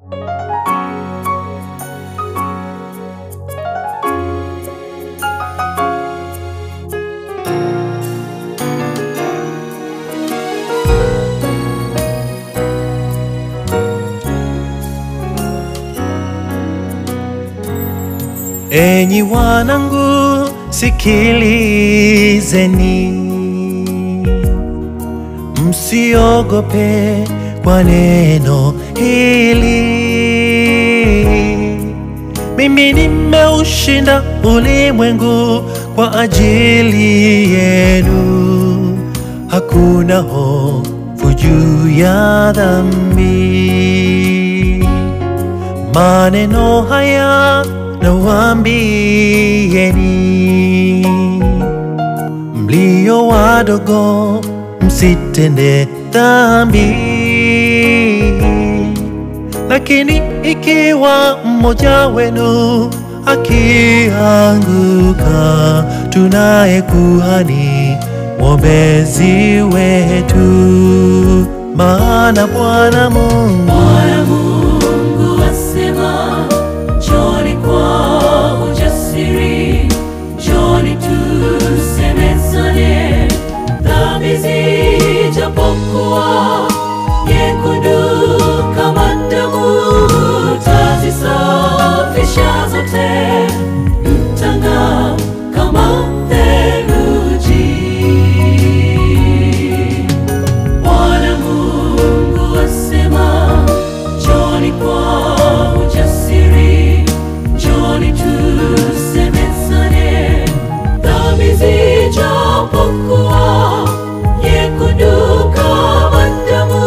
Enyi wanangu, sikilizeni, msiogope kwa neno hili. Mimi nimeushinda ulimwengu kwa ajili yenu, hakuna hofu juu ya dhambi. Maneno haya nawaambieni, mlio wadogo, msitende dhambi. Lakini ikiwa mmoja wenu akianguka, tunaye kuhani mwombezi wetu, maana Bwana Mungu Bwana Mungu asema, njoni kwa ujasiri, njoni tusemezane. Dhambi zijapokuwa nyekundu kama damu, tazisafisha zote, mtang'aa kama theluji. Bwana Mungu asema, njoni kwa ujasiri, njoni tusemezane. Dhambi zijapokuwa nyekundu kama damu,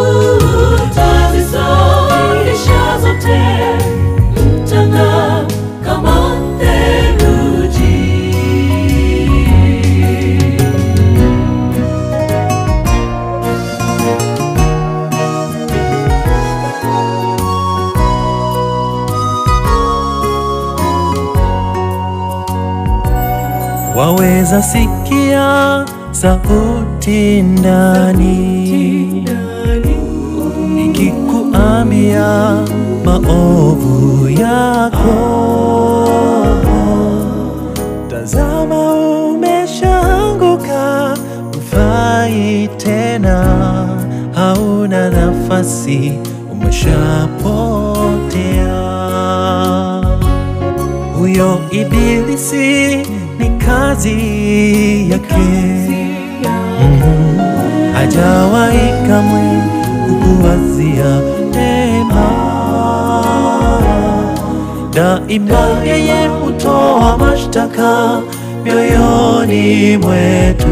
tazisafisha zote, mtang'aa kama theluji. waweza sikia sauti ndani ikikuambia maovu yako. Tazama, umeshaanguka, mfai tena, hauna nafasi, umeshapotea. Huyo ibilisi ni kazi yake, Mhm. hajawahi kamwe kukuwazia mema. Daima yeye hutoa mashtaka mioyoni mwetu,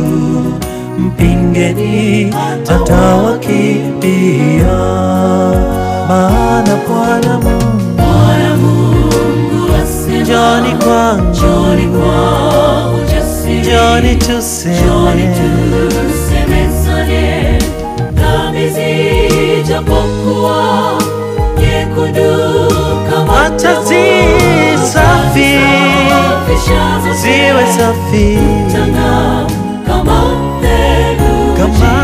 mpingeni atawakimbia, maana Bwana Mungu Bwana Mungu asema, Njoni kwangu, njoni kwa ujasiri, njoni njoni tuseme, tusemezane. Dhambi zijapokuwa nyekundu kama Acha damu, zi safi, tazisafisha zote, ziwe safi mtang'aa kama theluji. kama